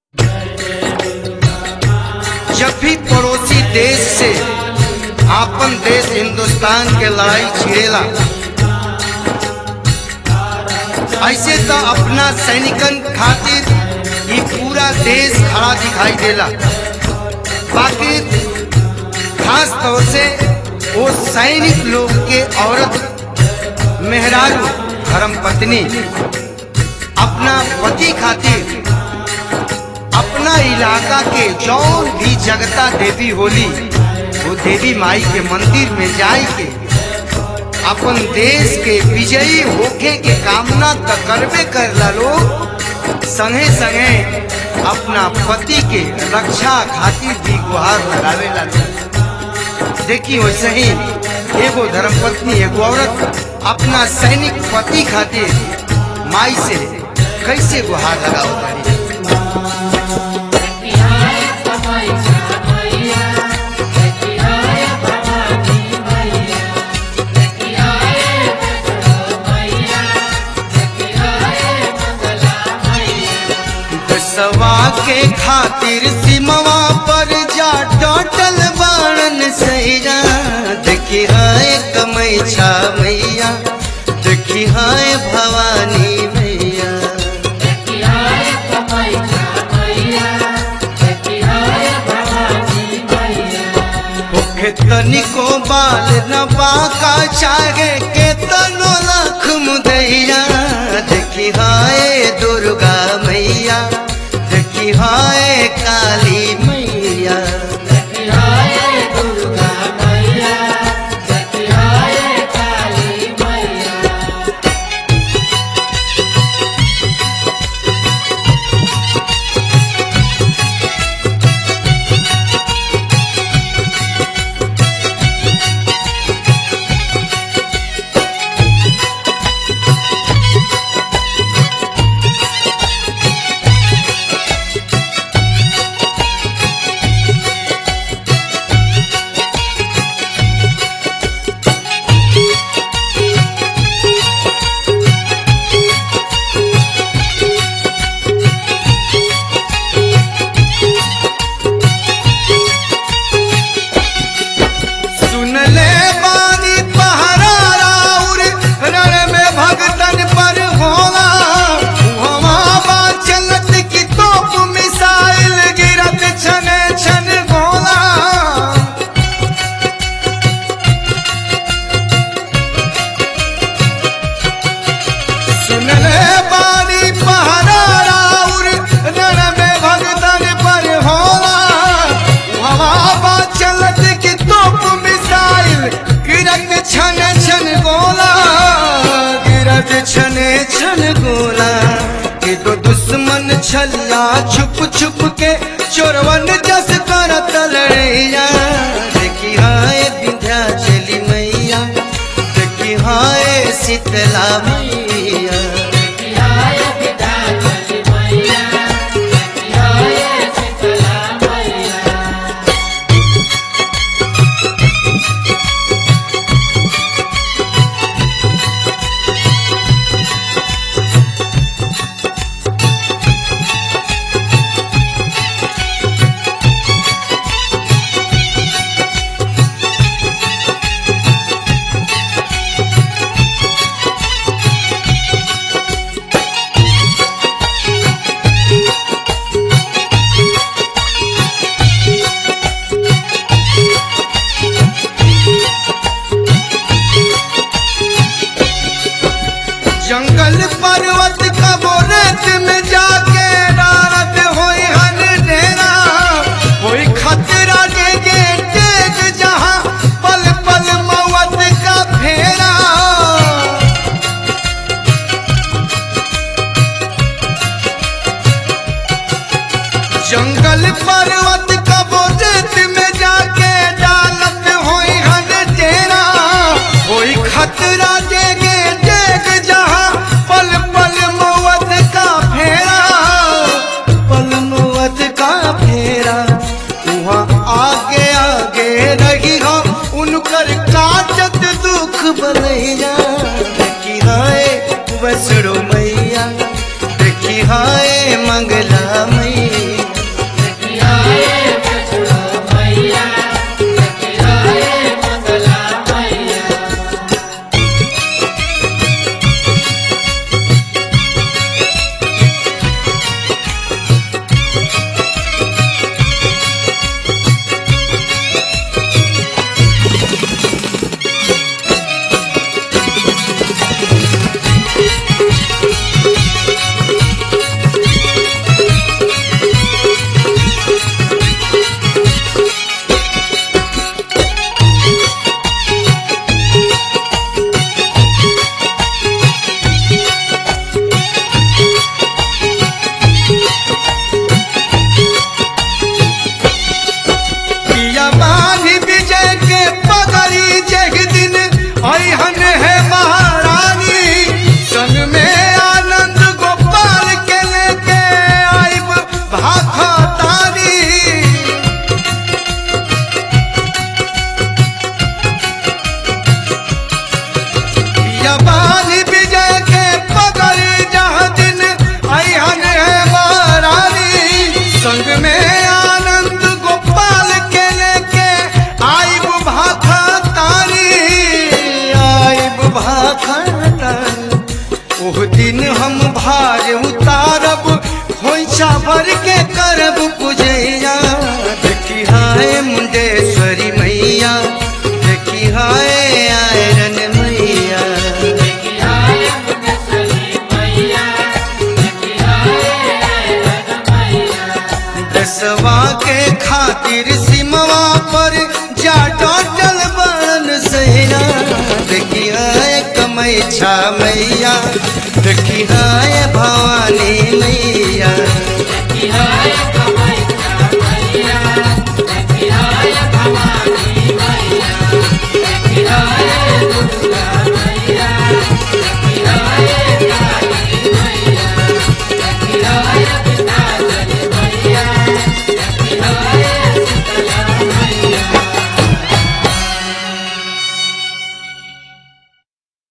जब भी पड़ोसी देश से आपन देश हिंदुस्तान के लड़ाई छिड़ेला ऐसे तो अपना सैनिकन खातिर ये पूरा देश खड़ा दिखाई देला बाकी खास तौर से वो सैनिक लोग के औरत मेहरारू धर्म पत्नी अपना पति खातिर अपना इलाका के जौन भी जगता देवी होली वो देवी माई के मंदिर में जाए के अपन देश के विजयी होके के कामना तो करबे करला लोग संगे संगे अपना पति के रक्षा खातिर भी गुहार लगावेला लोग देखी वैसे ही एगो धर्मपत्नी एगो औरत अपना सैनिक पति खातिर माई से कैसे गुहार लगाओ तारी दसवा के खातिर सिमवा पर जा टोटल बाणन सैया देखी हाय कमई छा मैया देखी हाय भवानी मैया होखे तनिको बाल न बाका चाहे के तनो लाख मुदैया देखी हाय दुर्गा मैया देखी हाय काली मैया सुन ले बानी पहरा राउर रण में भगतन पर होला हवा बा चलत की तोप मिसाइल गिरत छन छन गोला सुन ले बानी पहरा राउर रण में भगतन पर होला हवा बा चलत की तोप मिसाइल गिरत छन छन गोला गिरत छन छन गोला कि तो दुश्मन छल्ला छुप छुप के चोरवन जस करत लड़ैया देखी हाय विंध्या चली मैया देखी हाय शीतला मैया जंगल पर्वत कबो रेत में जाके डारत होई हन डेरा होई खतरा देगे तेज जहां पल पल मौत का फेरा जंगल पर्वत कबो रेत में जाके डालत होई हन डेरा होई खतरा देगे देख जहां पल पल मौत का फेरा पल मौत का फेरा वहाँ आगे आगे रही हो उनकर काटत दुख बनैया देखी हाय वसड़ो मैया देखी हाय मंगला मैया के उतारब खोइछा भर के करब पूजैया देखी हाय मुंडेश्वरी मैया देखी हाय आयरन मैया दसवा के खातिर सिमवा पर जा टोटल बन सैना देखी हाय कमैछा मैया देखी हाय भवानी मैया